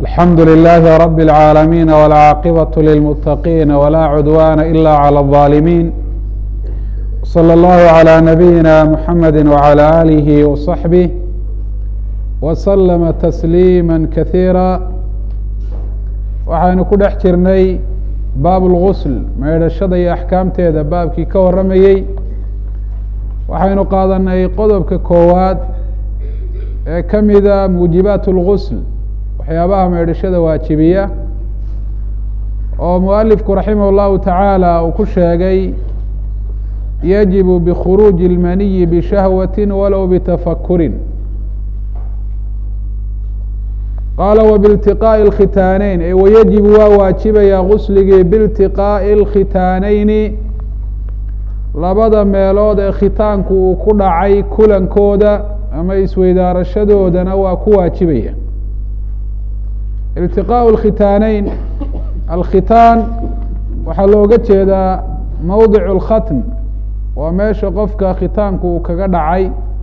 الحمد لله رب العالمين والعاقبة للمتقين ولا عدوان إلا على الظالمين صلى الله على نبينا محمد وعلى آله وصحبه وسلم تسليما كثيرا waxaynu ku dhex jirnay baab اlgusl meydhashada iyo axkaamteeda baabkii ka warramayey waxaynu qaadanay qodobka koowaad ee ka mida muujibaat اlgusl waxyaabaha meydhashada waajibiya oo mualifku raximah اllahu tacaala uu ku sheegay yajibu bkhuruuji اlmaniyi bishahwati walow bitafakurin qaala wbiltiqaaءi اlkhitaaneyn e wayajibu waa waajibaya gusligii biiltiqaaءi اlkhitaaneyni labada meelood ee khitaanku uu ku dhacay kulankooda ama isweydaarashadoodana waa ku waajibaya iltiqaaءu اlkhitaaneyn alkhitaan waxaa looga jeedaa mowdic اlkhatn waa meesha qofka khitaanku uu kaga dhacay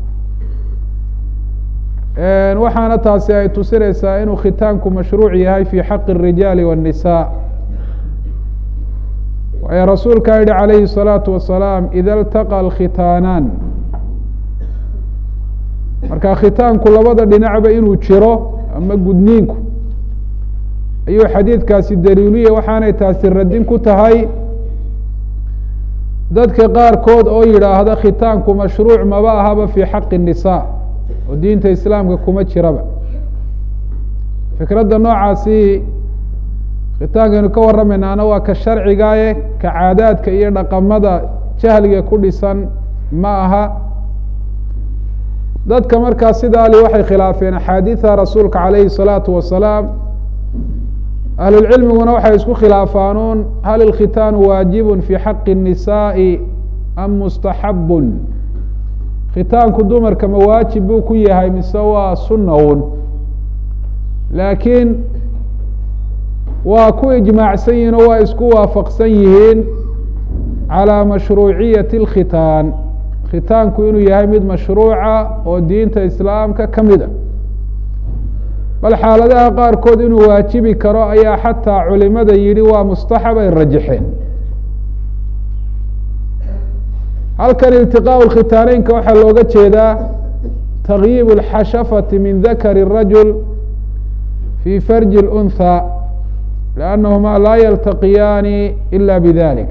waxaana taasi ay tusinaysaa inuu khitaanku mashruuc yahay fi xaqi الrijaali والnisaa waayo rasuulkaa yihi calayhi الsalaatu wasalaam ida اltaqa اlkhitaanaan marka khitaanku labada dhinacba inuu jiro ama gudniinku ayuu xadiidkaasi daliiliya waxaanay taasi radin ku tahay dadka qaarkood oo yidhaahda khitaanku mashruuc maba ahaba fi xaqi الnisaa oo diinta islaamka kuma jiraba fikradda noocaasi khitaankaynu ka warramaynaana waa ka sharcigaaye ka caadaadka iyo dhaqamada jahliga ku dhisan ma aha dadka markaa sidaali waxay khilaafeen axaadiida rasuulka calayhi الsalaatu wasalaam ahlulcilmiguna waxay isku khilaafaanuun hal ilkhitaanu waajibun fi xaqi الnisaaءi am mustaxabun khitaanku dumarka ma waajib buu ku yahay mise waa sunna un laakiin waa ku ijmaacsan yihiin oo waa isku waafaqsan yihiin calى mashruuciyati اlkhitaan khitaanku inuu yahay mid mashruuca oo diinta islaamka ka mid a bal xaaladaha qaarkood inuu waajibi karo ayaa xataa culimada yidhi waa mustaxab ay rajaxeen halkan iltiqaaءu اlkhitaaneynka waxaa looga jeedaa takyiib اlxashafati min dakari الrajul fi farji اlأnhى liannahuma laa yaltaqiyaani ila bidalik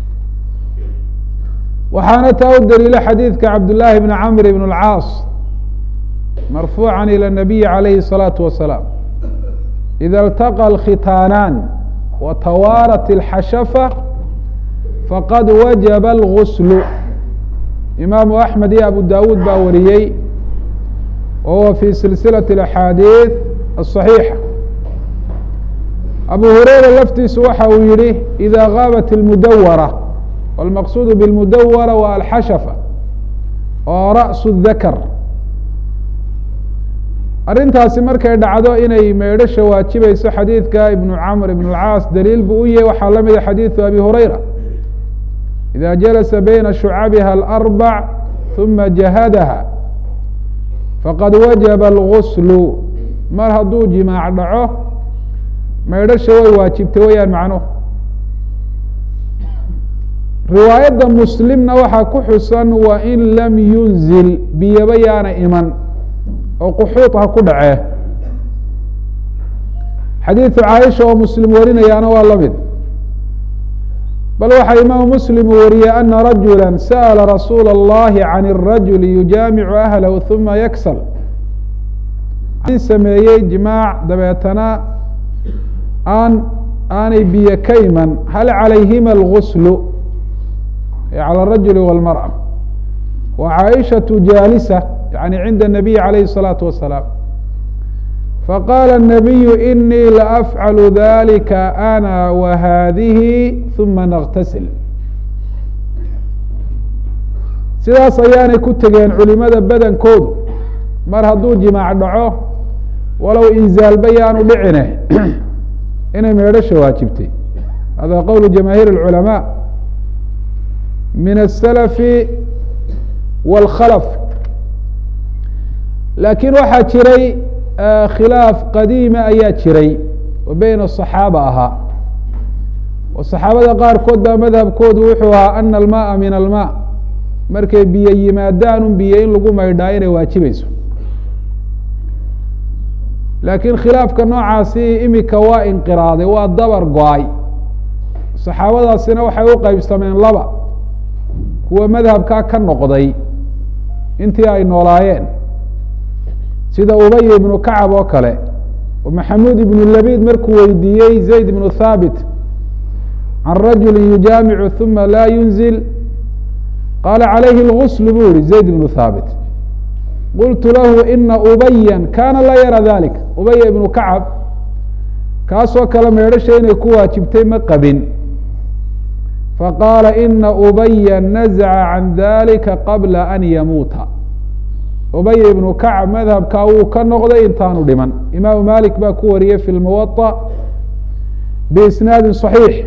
waxaana taa u daliila xadiidka cabdالlahi bn camr bn اlcaas marfuuca ilى الnabiyi عalayhi الصalaaةu wasalaam ida اltaqa اlkhitaanaan watawaarat اlxashafa faqad wajaba اlgusl imaamu axmed iyo abu dawuud baa wariyey wa huwa fi silsilaة اaxaadiiث aلصaxiixa abu hureyra laftiisu waxa uu yihi ida gaabat اlmudawara wاlmaqsuud bاlmudawara wa alxashafa oo raأsu الdakr arrintaasi markay dhacdo inay meydhasha waajibayso xadiidka ibnu camr ibn اlcaas daliil buu u yahay waxaa la mida xadiiثu abi hureyra ida jalasa bayna shucabiha alarbac huma jahadaha faqad wajaba alguslu mar hadduu jimaac dhaco meydhasha way waajibtay wayaan macnuhu riwaayadda muslimna waxaa ku xusan wa in lam yunzil biyaba yaana iman oo quxuud ha ku dhacee xadiidu caaisha oo muslim warinayaana waa la mid bal waxaa imaamu muslim uu wariyey ana rajula sa'la rasuula اllahi can الrajuli yujaamicu ahlahu huma yaksal sameeyey jimaac dabeetana aan aanay biyo ka iman hal calayhima alguslu calى الrajuli wاlmarأة wa caaishaةu jaalisa yani cinda الnabiy calayhi الsalaaةu wasalaam faqaala الnabiyu inii laafcalu dalika ana wahadihi huma naktasil sidaas ayaanay ku tegeen culimada badankoodu mar hadduu jimaac dhaco walow inzaalba yaanu dhicine inay meedhasha waajibtay hada qowl jamaahiir اlculamaa min الsalafi wاlkhalf laakiin waxaa jiray khilaaf qadiima ayaa jiray oo beyna asaxaaba ahaa oo saxaabada qaarkood baa madhabkoodu wuxuu ahaa ana almaaa min almaa markay biyo yimaadaan un biyo in lagu maydhaa inay waajibayso laakiin khilaafka noocaasi imika waa inqiraaday waa dabar go-ay saxaabadaasina waxay u qeybsameen laba kuwa madhabkaa ka noqday intii ay noolaayeen sida ubay ibnu kacab oo kale oo maxamuud ibnu labid markuu weydiiyey zayd ibnu thaabit can rajuli yujaamicu uma laa yunzil qaala calayhi اlgusl buu yihi zayd ibnu thaabit qultu lahu ina ubaya kana laa yara dalik ubaya ibnu kacab kaasoo kale meedhasha inay ku waajibtay ma qabin faqaala ina ubaya nazaca can dalika qabla an yamuuta ubay ibnu kacab madhabkaa wuu ka noqday intaanu dhiman imaamu malik baa ku wariyey fi lmuwaطa biisnaadi صaxiix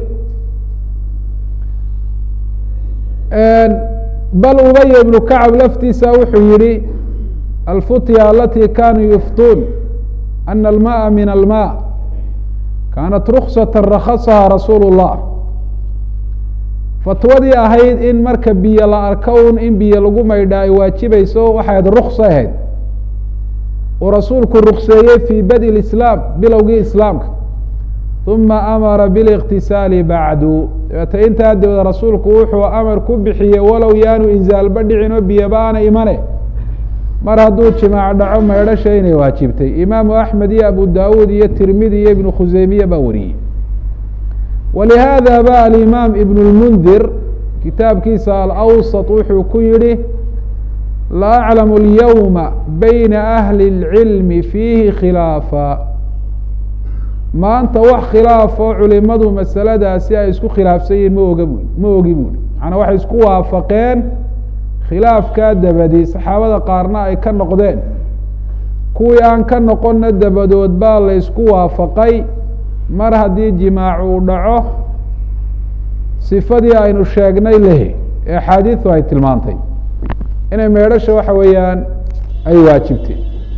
bal ubay ibnu kacab laftiisa wuxuu yihi alfutya alati kanuu yuftuun ana almaءa min alma kaanat ruksata rakhasaha rasuulu الlah fatwadii ahayd in marka biyo la arko un in biyo lagu maydhaa ay waajibayso waxay ahayd ruksa ahayd uu rasuulku rukseeyey fii badi islaam bilowgii islaamka uma amara biاliqtisaali bacdu dabeete intaa dabeed rasuulku wuxuu amar ku bixiyey walow yaanu inzaalba dhicin oo biyoba aana imane mar hadduu jimaac dhaco maydhasha inay waajibtay imaamu axmed iyo abu dawuud iyo tirmidi iyo ibnu khuseymiye baa wariyey walihaada ba alimaam ibn اlmundir kitaabkiisa alawsط wuxuu ku yihi la aclamu اlyowma bayna ahli اlcilmi fiihi khilaafa maanta wax khilaafoo culimadu masaladaasi ay isku khilaafsan yihin ma oga bu ma ogi buuri macanaa waxay isku waafaqeen khilaafkaa dabadi saxaabada qaarna ay ka noqdeen kuwii aan ka noqonna dabadood baa la ysku waafaqay mar haddii jimaac uu dhaco sifadii aynu sheegnay lehe ee axaadiidu ay tilmaantay inay meedhasha waxa weeyaan ay waajibtay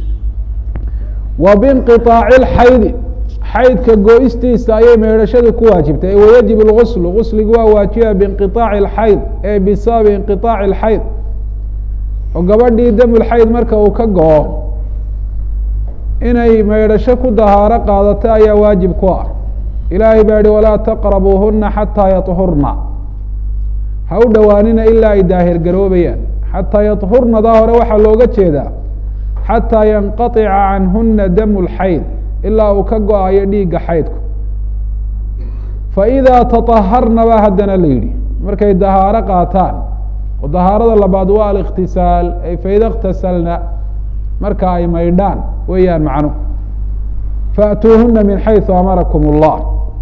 wa binqiطaaci lxaydi xaydka go-istiisa ayay meedhashadu ku waajibtay wayajib اlguslu gusligu waa waajiba biinqiطaaci اlxayd ee bisababi inqiطaaci اlxayd oo gabadhii damulxayd marka uu ka go-o inay maydhasho ku dahaaro qaadato ayaa waajib ku ah ilaahay baa yihi walaa taqrabuuhuna xataa yaطhurna ha u dhowaanina ilaa ay daahir garoobayaan xataa yaطhurnadaa hore waxaa looga jeedaa xataa yanqaطica canhuna damu lxayd ilaa uu ka go-ayo dhiigga xaydku faidaa taطaharna baa haddana la yidhi markay dahaaro qaataan oo dahaarada labaad waa alikhtisaal ay faida اktasalna marka ay maydhaan weeyaan macnu faأtuuhuna min xayثu amarakum الlah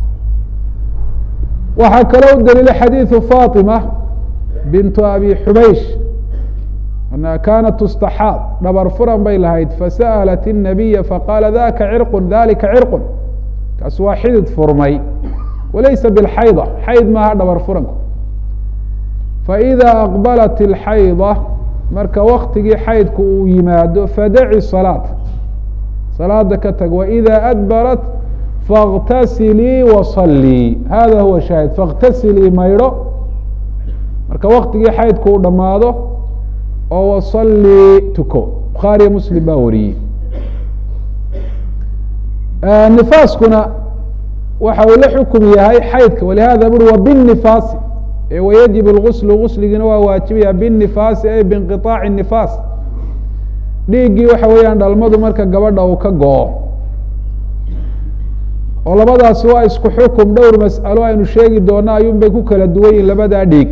waxaa kaloo u daliila xadiiثu faطima bintu abi xubaysh anha kanat tustaxaad dhabar furan bay lahayd fasa'lat الnabiya faqaala daka cirqu dalika cirqu kaas waa xidid furmay walaysa bاlxayda xayd maaha dhabar furanku faإida aqbalat الxayda marka waktigii xaydku uu yimaado fadaci salaat salaada ka tag waإida adbarat faاktasilii wasalii hada huwa shaahid faاktasilii maydho marka waktigii xaydku uu dhammaado oo wasalii tuko bukhaariya muslim baa wariyey nifaaskuna waxa uu la xukum yahay xaydka walihada buri wa bالnifaasi wayajib اlguslu gusligiina waa waajibaya bالnifaasi ay binqiطaaci الnifaas dhiiggii waxa weeyaan dhalmadu marka gabadha uu ka go-o oo labadaasi waa isku xukum dhowr mas'alo aynu sheegi doono ayuun bay ku kala duwan yihin labadaa dhiig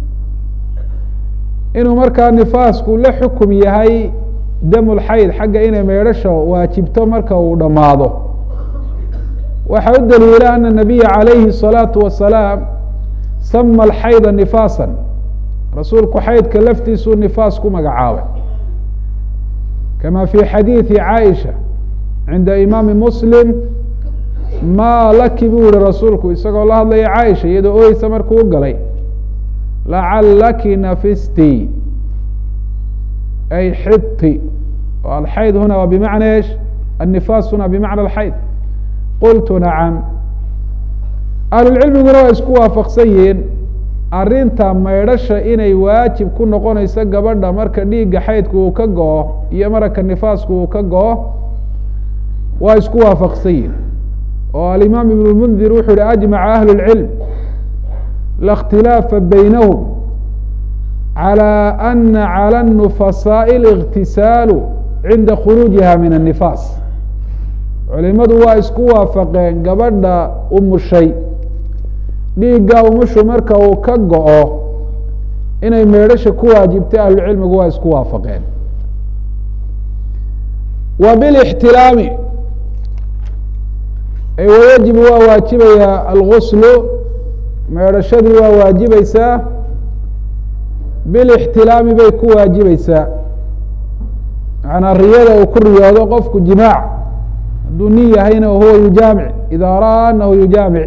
inuu markaa nifaasku la xukum yahay damulxayd xagga inay meedhasha waajibto marka uu dhammaado waxaa u daliila ana nabiya calayhi الsalaatu wasalaam sama alxayda nifaasa rasuulku xaydka laftiisuu nifaas ku magacaabay kama fi xadiidi caaisha cinda imaami muslim maa laki buu yihi rasuulku isagoo la hadlaya caaisha iyadoo oyeysa markuu u galay lacalaki nafisti ay xidti alxayd huna waa bimacna esh النifaas huna bmacna اxayd qultu nacam ahlulcilmiguna waa isku waafaqsan yihiin arinta maydhasha inay waajib ku noqonayso gabadha marka dhiigga xaydku uu ka go-o iyo maraka nifaasku uu ka go-o waa isku waafaqsan yihin oo alimaam ibn اlmundir wuxuu yihi ajmaca ahlu اlcilm la اkhtilaafa baynahum calى ana calى النufasaaءi الاktisaalu cinda khuruujiha min الnifaas culimadu waa isku waafaqeen gabadha umushay dhiigga umushu marka uu ka go-o inay meedhasha ku waajibtay ahlucilmigu waa isku waafaqeen wa bilاxtilaami wayajibu waa waajibaya alguslu meedhashadii waa waajibaysaa bilاxtilaami bay ku waajibaysaa macanaa riyada uu ku riyoodo qofku jimaac hadduu nin yahayna huwa yujaamic idaa ra'aa anahu yujaamic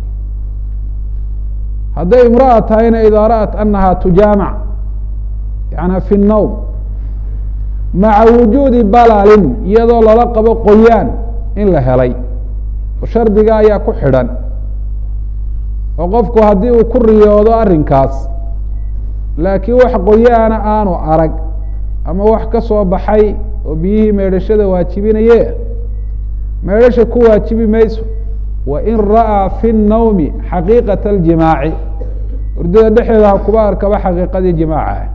hadday imra'a tahayna idaa ra'at anaha tujaamac yana fi الnowm maca wujuudi balalin iyadoo lala qabo qoyaan in la helay oo shardiga ayaa ku xidhan oo qofku haddii uu ku riyoodo arrinkaas laakiin wax qoyaana aanu arag ama wax ka soo baxay oo biyihii meedhashada waajibinaye meedhasha ku waajibi mayso wain ra'aa fi الnawmi xaqiiqaة اljimaaci hurdada dhexeeda ha kuba arkaba xaqiiqadii jimaaca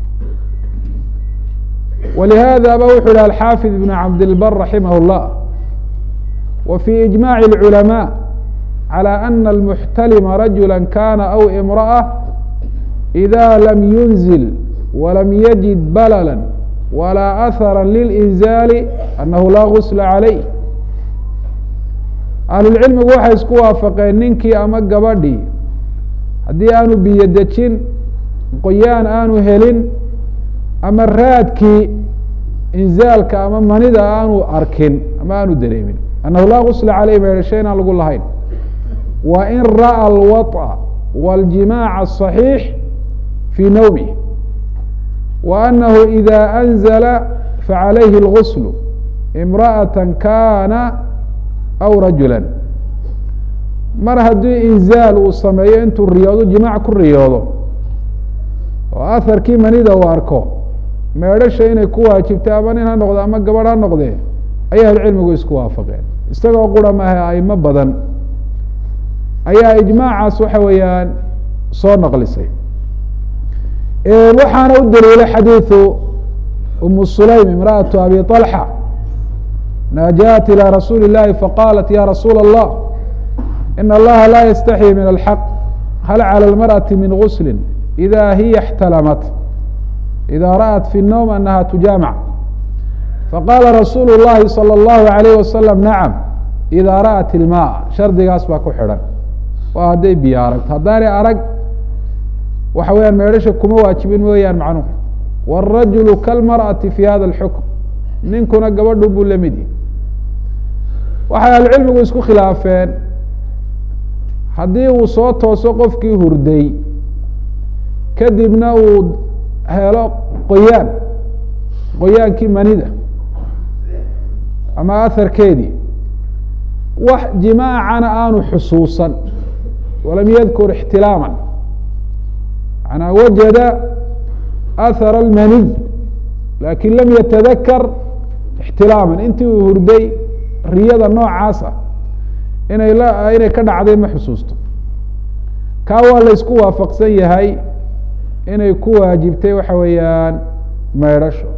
walihaada ba wuxuu yihi alxaafid ibn cabdilbar raximah اllah wa fي iجmaع الculamاء عalى ana اlmuxtalima rajula kana aw imraأة إida lam yunzil walam yajid balala walaa ahara lilinzaali anahu laa gusla calayh ahlulcilmigu waxay isku waafaqeen ninkii ama gabadhii haddii aanu biyo dejin qoyaan aanu helin ama raadkii inzaalka ama manida aanu arkin ama aanu dareemin annahu laa gusla caleyh meedhasho inaan lagu lahayn wa in ra'a alwaطأ wاljimaaca الصaxiix fii nawmih wa anahu ida anzala facalayhi اlgusl imra'aة kana aw rajula mar haddii inzaal uu sameeyo intuu riyoodo jimaac ku riyoodo oo aharkii manida uu arko meedhasha inay ku waajibtay ama nin ha noqde ama gabadh ha noqdee ayay ahlucilmigu isku waafaqeen isagoo qura maaha aimo badan ayaa ijmaacaas waxa weeyaan soo naqlisay waxaana u daliilay xadiiثu umu sulaym imra'aةu abi طalxa na jaءat ilى rasuuli الlahi faqalat ya rasuula الlah in allaha laa yastaxyi min alxaq hal calى اlmarأaةi min gusli ida hiya اxtalamat ida ra'at fi الnowm anaha tujaamc faqala rasuulu الlahi salى الlahu عalayh wasalam nacam ida ra'at ilma shardigaas baa ku xidhan waa hadday biyo aragto haddaanay arag waxa weyaan meedhasha kuma waajibin mooyaan macnuhu wاrajulu kalmarأati fi hada اlxukm ninkuna gabadhu buu la mid yihi waxay ahlucilmigu isku khilaafeen haddii uu soo tooso qofkii hurday kadibna uu helo qoyaan qoyaankii manida ama aharkeedii wax jimaacana aanu xusuusan walam yadkur ixtilaaman manaa wajada ahara almaniy lakin lam yatadakar ixtilaaman intii uu hurday riyada noocaas ah inay la inay ka dhacday ma xusuusto kaa waa la ysku waafaqsan yahay inay ku waajibtay waxa weeyaan meedhasho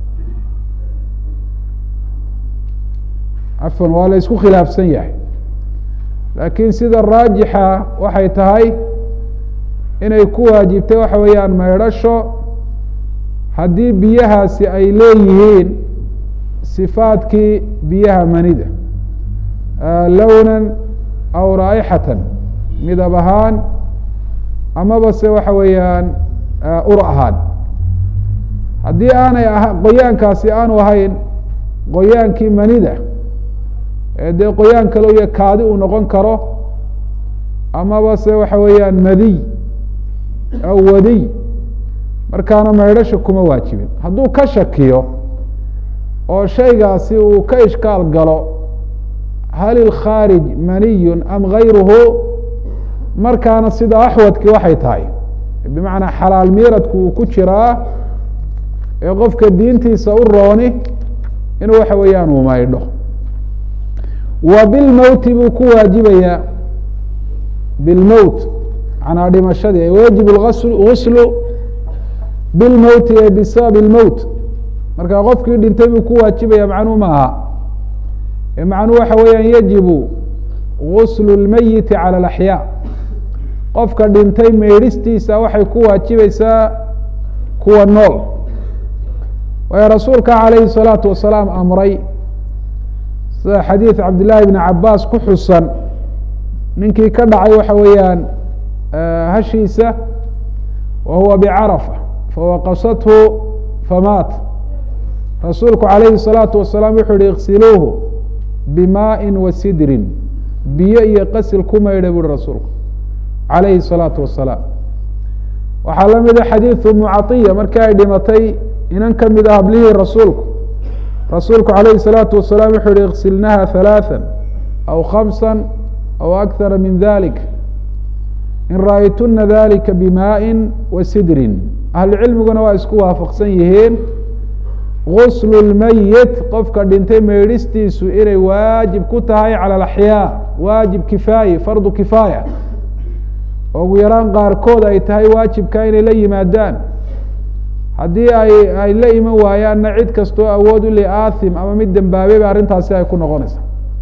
afan waa la ysku khilaafsan yahay laakiin sida raajixa waxay tahay inay ku waajibtay waxa weeyaan meedhasho haddii biyahaasi ay leeyihiin sifaadkii biyaha manida lownan aw raa'ixatan midab ahaan amaba se waxa weeyaan ur ahaan haddii aanay a qoyaankaasi aanu ahayn qoyaankii manida ee dee qoyaan kale iyo kaadi uu noqon karo amaba se waxa weeyaan madiy aw wadiy markaana meedhasha kuma waajibin hadduu ka shakiyo oo shaygaasi uu ka ishkaal galo hal ilkhaarij maniyun am gayruhu markaana sida axwadkii waxay tahay bimacnaa xalaal miiradku uu ku jiraa ee qofka diintiisa u rooni inuu waxa weeyaan uu maydho wa bilmowti buu ku waajibayaa bilmowt manaa dhimashadii wayajib guslu bilmowti ee bisabab ilmowt marka qofkii dhintay buu ku waajibaya macnuu ma aha ee macnuu waxa weeyaan yajibu guslu اlmeyiti calى اlaxyaa qofka dhintay meydhistiisa waxay ku waajibaysaa kuwa nool waayo rasuulka calayhi الsalaatu wasalaam amray sida xadiid cabdillaahi bni cabaas ku xusan ninkii ka dhacay waxa weeyaan hashiisa wa huwa bicarafa fawaqasathu famaat rasuulku calayhi الsalaatu wasalaam wuxuu yihi iksiluuhu bimaءi wa sidrin biyo iyo qasil ku maydha buuhi rasuulku calayhi الsalaatu wasalaam waxaa la mida xadiidu mucaiya markii ay dhimatay inan ka mid ah hablihii rasuulku rasuulku calayhi الsalaatu wasalaam wuxuu yihi iksilnaha ثalaaثa aw khamsa aw akara min dalik in ra'aytuna dalika bimaءi wa sidrin ahlucilmiguna waa isku waafaqsan yihiin guslu lmeyit qofka dhintay meydhistiisu inay waajib ku tahay cala alaxyaa waajib kifaaye fardu kifaaya oo ugu yaraan qaarkood ay tahay waajibka inay la yimaadaan haddii ay ay la iman waayaanna cid kastoo awood u li aathim ama mid dembaabeyba arrintaasi ay ku noqonaysaa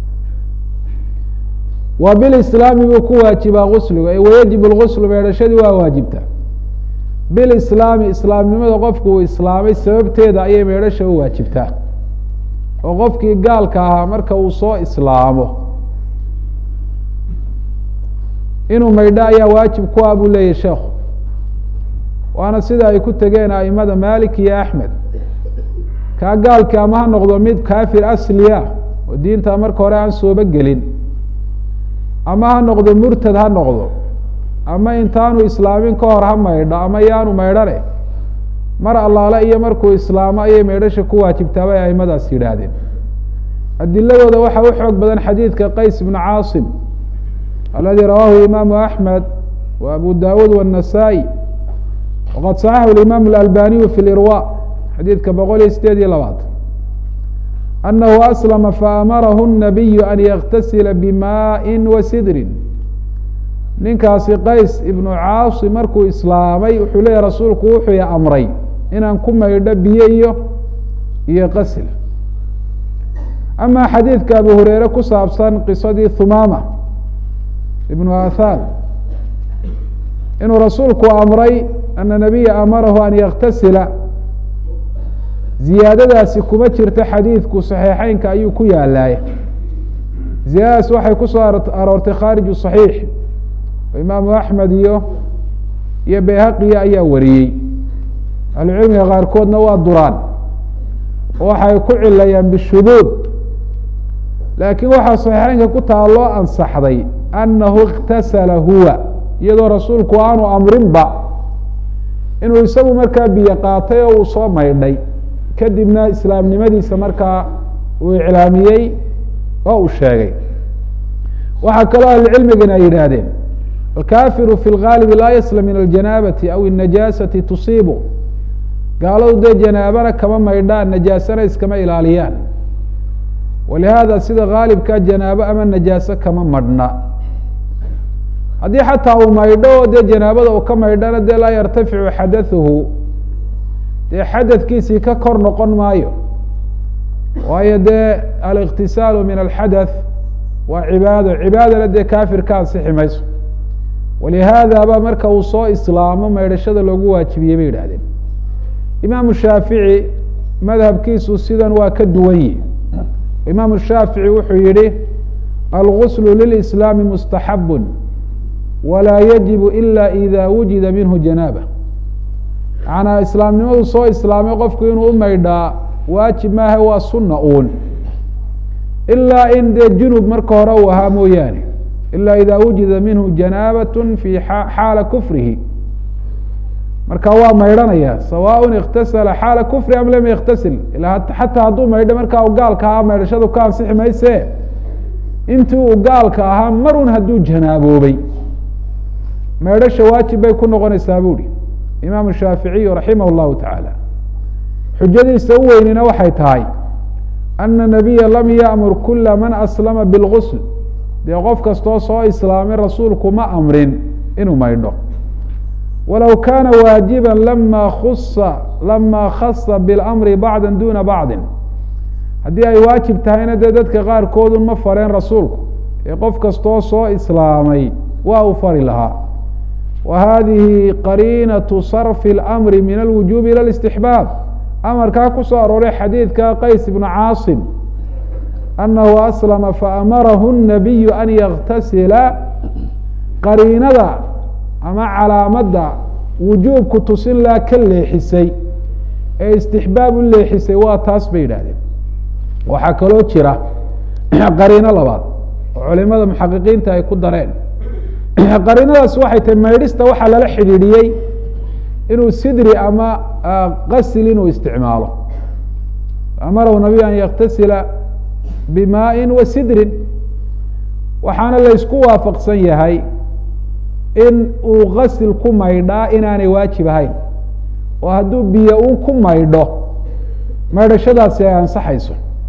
wa bilislaami buu ku waajibaa gusliga ee wayajib lguslu meedhashadii waa waajibta bilislaami islaamnimada qofku uu islaamay sababteeda ayay meedhasha u waajibtaa oo qofkii gaalka ahaa marka uu soo islaamo inuu maydho ayaa waajib ku ah buu leeyahy sheekhu waana sida ay ku tegeen aimada malik iyo axmed kaa gaalki ama ha noqdo mid kaafir asliya oo diinta marka hore aan sooba gelin ama ha noqdo murtad ha noqdo ama intaanu islaamin ka hor ha maydho ama yaanu maydhane mar allaale iyo markuu islaamo ayay maydhasha ku waajibtaa bay aimadaas yidhaahdeen adiladooda waxaa u xoog badan xadiidka qays ibnu caasim aladi rawaahu imaamu axmed wa abu dawuud wالnasaa-i waqad saxaxu imaamu اlalbaniyu fi lirwa xadiidka boqol iyo sideed iyo labaatan anahu aslama faamarahu الnabiyu an yaktasila bimaءi wa sidrin ninkaasi qays ibnu caasim markuu islaamay wuxuu leeyahy rasuulku wuxuu i amray inaan ku maydho biyo iyo iyo qasil ama xadiidka abu hureyre ku saabsan qisadii thumaama ibnu athan inuu rasuulku amray ana nabiya amarahu an yaktasila ziyaadadaasi kuma jirto xadiidku saxiixeynka ayuu ku yaalaay ziyaadadaas waxay kusoo aroortay khaariju صaxiix imaamu axmed iyo iyo bayhaqiya ayaa wariyey ahlucilmiga qaarkoodna waa duraan waxay ku cilayaan bishuduud laakiin waxaa saxiixeynka ku taha loo ansaxday annahu اktasala huwa iyadoo rasuulku aanu amrinba inuu isagu markaa biyo qaatay oo uu soo maydhay kadibna islaamnimadiisa markaa uu iclaamiyey oo uu sheegay waxaa kaloo ahlucilmigana ay yidhaahdeen alkafiru fi lgaalibi laa yaslam min aljanaabati aw الnajaasati tusiibu gaaladu dee janaabana kama maydhaan najaasana iskama ilaaliyaan walihaada sida gaalibka janaabo ama najaaso kama madhna haddii xataa uu maydho oo dee janaabada uu ka maydhana dee laa yartaficu xadathuhu dee xadadkiisii ka kor noqon maayo waayo dee aliktisaalu min alxadath waa cibaado cibaadana dee kafir ka ansixi mayso walihaadaba marka uu soo islaamo maydhashada loogu waajibiyey bay yidhahdeen imaamu shaafici madhabkiisu sidan waa ka duwan yihi imaamu shaafici wuxuu yihi alguslu lilislaami mustaxabu walaa yajibu ila ida wujida minhu janaaba macanaa islaamnimadu soo islaamay qofku inuu u maydhaa waajib maaha waa sunna uun ilaa in dee junub marka hore uu ahaa mooyaane ila ida wujida minhu janaabat fi xaala kufrihi marka waa maydhanaya sawaaء اktasala xaala kufri am lam yktasil xataa hadduu maydho markaa u gaalka ahaa maydhashadu ka ansixi mayse intii uu gaalka ahaa marun hadduu janaaboobay maydhasha waajib bay ku noqonaysaa buuhi imaamu shaaficiyu raximah اllahu taعaalى xujadiisa u weynina waxay tahay ana nabiya lam yaأmur kula man aslama biاlgusl dee qof kastoo soo islaamay rasuulku ma amrin inuu maydho walow kaana waajiba lama kusa lama khasa biاlamri bacda duna bacdi haddii ay waajib tahayna dee dadka qaarkoodun ma fareen rasuulku ee qof kastoo soo islaamay waa uu fari lahaa wa hadihi qariinaةu sarfi اlamri min alwujubi ilى اlاstixbaab amarkaa ku soo arooray xadiidka qays ibnu caasim anahu aslama faamarahu الnabiyu an yaktasila qariinada ama calaamadda wujuubku tusin laa ka leexisay ee istixbaab u leexisay waa taas bay yidhahdeen waxaa kaloo jira qariino labaad oo culimada muxaqiqiinta ay ku dareen qariinadaas waxay tahay maydhista waxaa lala xidhiidhiyey inuu sidri ama qasil inuu isticmaalo amarahu nabiy an yaktasila bimaaءi wa sidrin waxaana laysku waafaqsan yahay in uu qasil ku maydhaa inaanay waajib ahayn oo hadduu biyo un ku maydho maydhashadaasi ay ansaxayso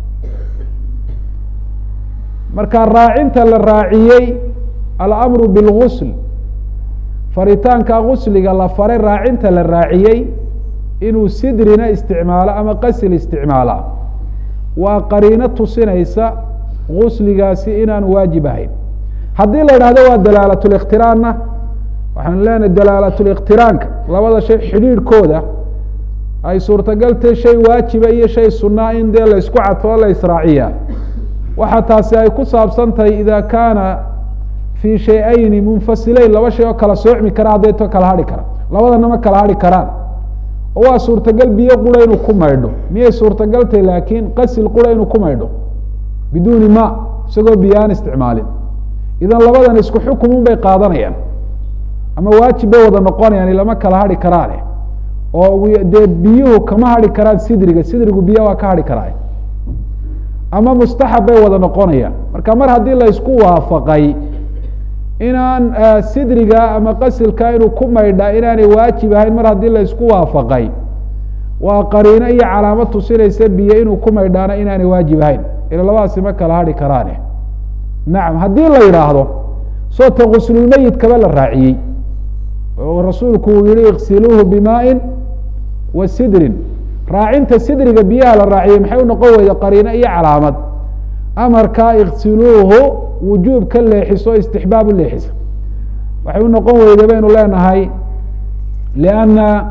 marka raacinta la raaciyey alamru bilgusl faritaanka gusliga la faray raacinta la raaciyey inuu sidrina isticmaalo ama qasil isticmaala waa qariino tusinaysa gusligaasi inaan waajib ahayn haddii la idhahdo waa dalaalatliktiraanna waxaanu leenahay dalaalatliktiraanka labada shay xidhiidhkooda ay suurtagaltay shay waajiba iyo shay sunaa in dee laysku cadfoo la israaciyaa waxa taasi ay ku saabsan tahay ida kaana fii shay-ayni munfasileyn laba shay oo kala soocmi kara hadday to kala hadhi kara labadana ma kala hadhi karaan oo waa suurtagal biyo qura inuu ku maydho miyay suurtagaltay laakiin qasil qura inuu ku maydho biduuni ma isagoo biyo aan isticmaalin idan labadan isku xukumun bay qaadanayaan ama waajib bay wada noqonayaan ilama kala hadhi karaane oo dee biyuhu kama hadhi karaan sidriga sidrigu biyo waa ka hadhi karaa ama mustaxab bay wada noqonayaan marka mar haddii la isku waafaqay inaan sidriga ama qasilka inuu ku maydha inaanay waajib ahayn mar haddii la isku waafaqay waa qariino iyo calaamad tusinaysa biyo inuu ku maydhaana inaanay waajib ahayn ila labadaasi ma kala hadhi karaane nacam haddii la yidhaahdo soota guslulmeyidkaba la raaciyey oo rasuulku uu yihi iksiluuhu bimaain wa sidrin raacinta sidriga biyaha la raaciyey maxay u noqon weyda qariino iyo calaamad amarkaa iksiluuhu wujuub ka leexiso istixbaab u leexisa waxay u noqon weyda baynu leenahay lianna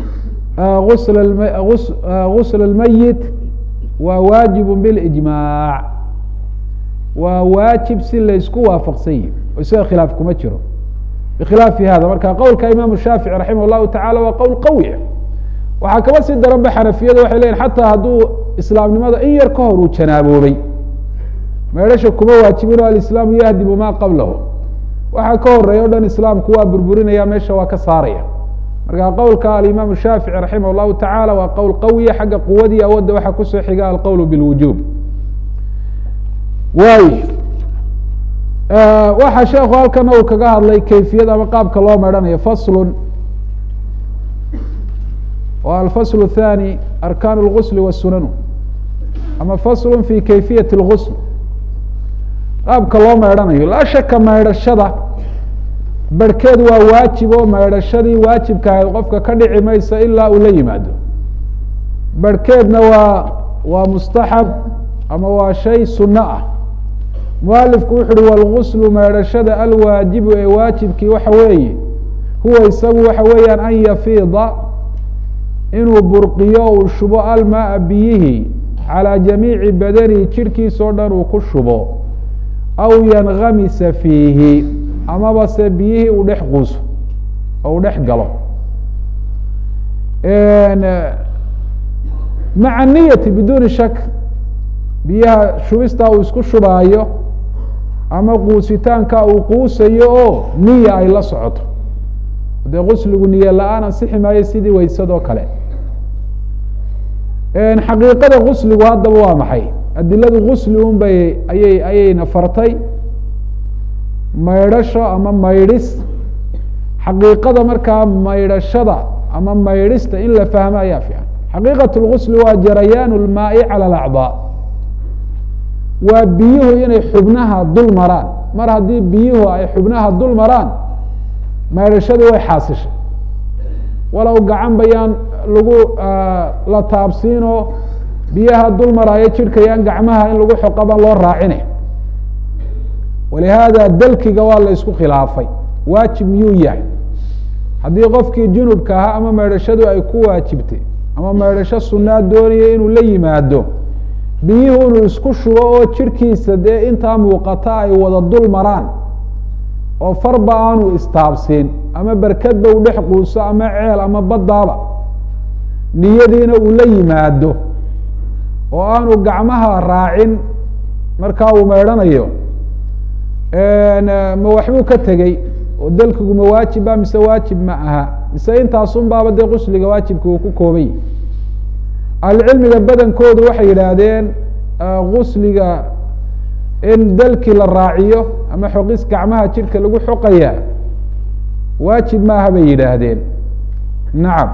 gusla اlmeyit waa waajibu bilijmaac waa waajib si laysku waafaqsan yihi oo isaga khilaaf kuma jiro bikhilaafi hada marka qowlka imaamu shaafici raximah llahu tacala waa qowl qawi waxaa kaba sii daran ba xanafiyada waxay leyihin xataa hadduu islaamnimada in yar ka hor uu janaaboobay meedhasha kuma waajibin o alislaamu yahdimu maa qablahu waxaa ka horeeya o dhan islaamku waa burburinaya meesha waa ka saaraya marka qowlka alimaamu shaafici raximah llahu tacala waa qowl qawiya xagga quwadii awoodda waxaa kusoo xiga alqowl bilwujuub waay waxa sheekhu halkana uu kaga hadlay kayfiyad ama qaabka loo meedhanayo faslun wa alfasl الthani arkaan اlgusl wasunanu ama faslu fi kayfiyaة اlgusl qaabka loo meedhanayo laa shaka meedhashada barhkeed waa waajib oo meedhashadii waajibka ahayd qofka ka dhici maysa ilaa uu la yimaado barhkeedna waa waa mustaxab ama waa shay suno ah mualifku wuxu uhi wاlguslu meedhashada alwaajibu ee waajibkii waxa weeye huwa isagu waxa weeyaan an yafiida inuu burqiyo uu shubo almaaa biyihii calىa jamiici badanihi jirhkiisa o dhan uu ku shubo aw yangamisa fiihi amaba se biyihii uu dhex quuso oo uu dhex galo maca niyati biduuni shak biyaha shubistaa uu isku shubaayo ama quusitaanka uu quusayo oo niya ay la socoto dee gusligu niye la-aan ansixi maayo sidii weysadoo kale xaqiiqada gusligu haddaba waa maxay adiladu gusli un bay ayay ayayna fartay maydhasho ama maydhis xaqiiqada markaa maydhashada ama maydhista in la fahmo ayaa fiican xaqiiqat lgusli waa jarayaan lmaai cala alacdaa waa biyuhu inay xubnaha dul maraan mar haddii biyuhu ay xubnaha dul maraan maydhashadii way xaasishay walow gacan bayaan lagu la taabsiinoo biyaha dul maraayo jidhkayaan gacmaha in lagu xoqaba loo raacine walihaada dalkiga waa la isku khilaafay waajib miyuu yahay haddii qofkii junubka ahaa ama maydhashadu ay ku waajibtay ama maydhasho sunaa doonaya inuu la yimaado biyuhu inuu isku shubo oo jidhkiisa dee intaa muuqata ay wada dul maraan oo farba aanu istaabsiin ama berkadba u dhex quuso ama ceel ama baddaaba niyadiina uu la yimaado oo aanu gacmaha raacin markaa uu maydhanayo ma waxbuu ka tegey oo dalkigu ma waajiba mise waajib ma aha mise intaasun baaba dee qusliga waajibka uu ku koobay ahlucilmiga badankoodu waxay yidhaahdeen gusliga in dalkii la raaciyo ama xoqis gacmaha jidhka lagu xoqaya waajib maaha bay yidhaahdeen nacam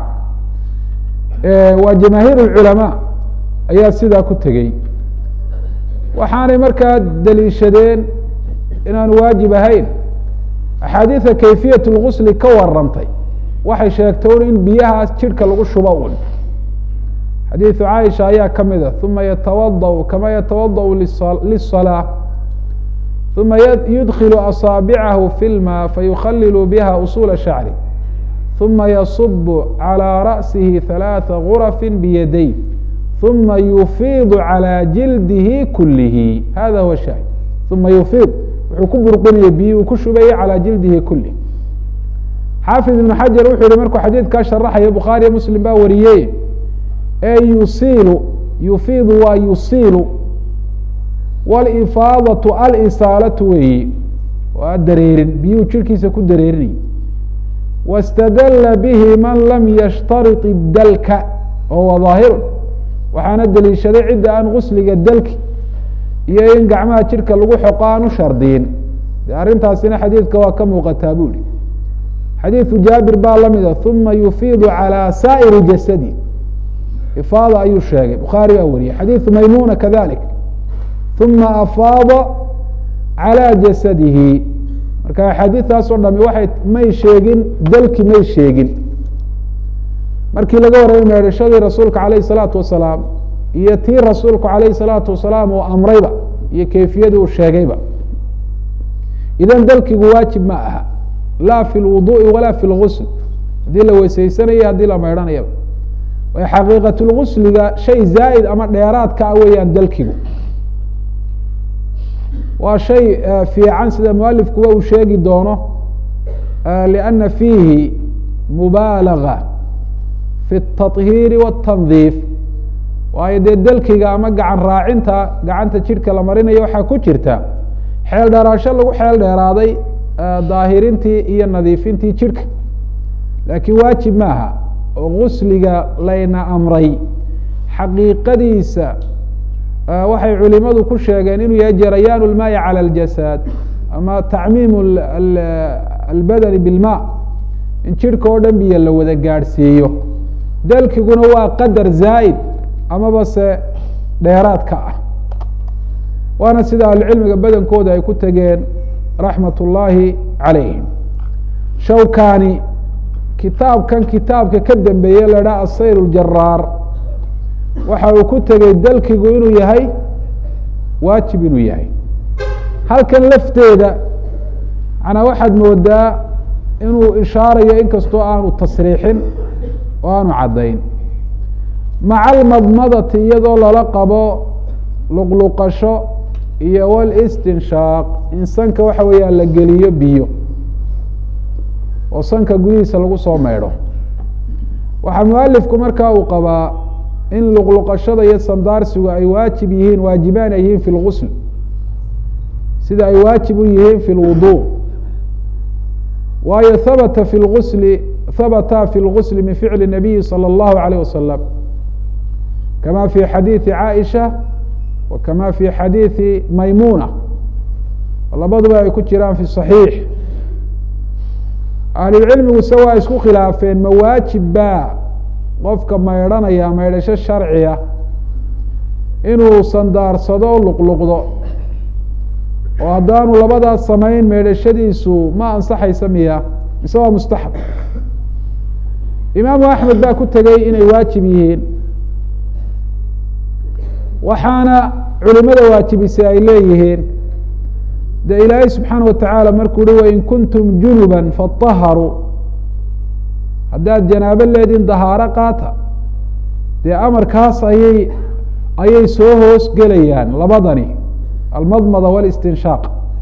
waa jamaahiir اlculamaa ayaa sidaa ku tegey waxaanay markaa daliishadeen inaanu waajib ahayn axaadiida kayfiyat اlgusli ka warantay waxay sheegtay un in biyahaas jidhka lagu shubo un xadiiثu caaisha ayaa ka mida uma yatawadأ kama yatawadأ liلصalاة uma yudkilu asaabicahu fi lma fayukhalilu biha usula shacri uma yasub calى ra'sihi ثalaaثa gurafi biyaday uma yufiidu calى jildihi kulihi hada huwa shaahid uma yufiid wuxuu ku burqinaya biyi uu ku shubaya calى jildihi kulih xaafid ibn xajar wuxuu yihi markuu xadiidkaa sharaxaya bukhaariyo muslim baa wariyey e yusiilu yufiidu waa yusiilu walifaadatu alisaalatu weeyi waa dareerin biyuhu jirhkiisa ku dareerinay wاstadala bihi man lam yashtarit dalka wahuwa ظaahirun waxaana deliishaday cidda aan gusliga dalki iyo in gacmaha jidhka lagu xoqo aan u shardiyin de arrintaasina xadiidka waa ka muuqataa bu ihi xadiiثu jaabir baa lamida uma yufiidu calى saa'iri jasadi ifaada ayuu sheegay bukhaari baa wariyey xadiiثu maymuna kadalik uma afaada calى jasadihi marka axaadiistaas oo dhami waxay may sheegin dalki may sheegin markii laga warramay meedhashadii rasuulka alayh الsalaatu wasalaam iyo tii rasuulku alayh الsalaatu wasalaam uu amrayba iyo kayfiyadii uu sheegayba idan dalkigu waajib ma aha la fi lwuduءi wala fi lgusl haddii la weysaysanaya haddii la maydhanayaba way xaqiiqat lgusliga shay zaa'id ama dheeraadka ah weeyaan dalkigu waa shay fiican sida mualifkuba uu sheegi doono liأna fiihi mubaalaga fi الtaطhiiri wالtandiif waayo dee dalkiga ama gacan raacinta gacanta jidhka la marinayo waxaa ku jirta xeel dheeraasho lagu xeel dheeraaday daahirintii iyo nadiifintii jidhka laakiin waajib maaha oo gusliga layna amray xaqiiqadiisa waxay culimadu ku sheegeen inuu yahay jarayaan اlmaai calى اljasad ama tacmiim albadani bilma in jidhka oo dhan biyo la wada gaadhsiiyo dalkiguna waa qadar zaa'id amaba se dheeraadka ah waana sida ahlucilmiga badankooda ay ku tegeen raxmat ullaahi calayhim shawkani kitaabkan kitaabka ka dambeeye la dhaha asayr اljaraar waxa uu ku tegey dalkigu inuu yahay waajib inuu yahay halkan lafteeda manaa waxaad moodaa inuu ishaarayo inkastoo aanu tasriixin oo aanu caddayn maca almadmadati iyadoo lala qabo luqluqasho iyo walistinshaaq in sanka waxa weeyaan la geliyo biyo oo sanka gudihiisa lagu soo maydho waxaa mualifku markaa uu qabaa in luqluqashada iyo sandaarsigu ay waajib yihiin waajibaan ay yihiin fi lgusl sida ay waajib u yihiin fi lwudu waayo habata fi lgusli habata fi lgusli min ficli nabiyi salى اllahu alayh wasalam kama fi xadiidi caaisha wa kama fi xadiidi maymuna labaduba ay ku jiraan fi صaxiix ahlulcilmiguse waa isku khilaafeen mawaajib baa qofka maydhanaya maydhasho sharciya inuu sandaarsado o luqluqdo oo haddaanu labadaas samayn maydhashadiisu ma ansaxaysa miya mise waa mustaxab imaamu axmed baa ku tegey inay waajib yihiin waxaana culimada waajibisay ay leeyihiin dee ilaahay subxaana watacaala markuu uhi wain kuntum junuba faطaharuu haddaad janaabo leediin dahaaro qaata dee amarkaas ayay ayay soo hoos gelayaan labadani almadmada wاlistinshaaq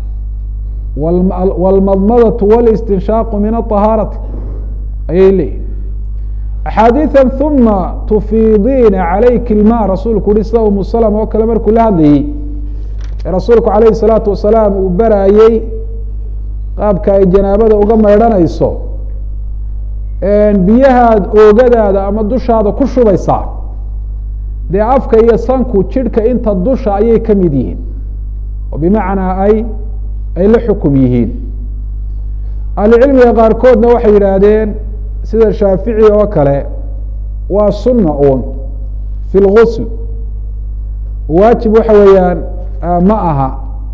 wاlmadmadatu wاlistinshaaqu min aطahaarati ayay leeyihin axaadiiثa huma tufiidiina calayki ilma rasuulku uhi sida umu slm oo kale markuu la hadlayey ee rasuulku calayhi الsalaatu wasalaam uu baraayey qaabka ay janaabada uga maydhanayso biyahaad oogadaada ama dushaada ku shubaysaa dee afka iyo sanku jidhka inta dusha ayay ka mid yihiin oo bimacnaa ay ay la xukum yihiin ahlucilmiga qaarkoodna waxay yidhaahdeen sida shaafici oo kale waa sunna uun fi lgusl waajib waxa weeyaan ma aha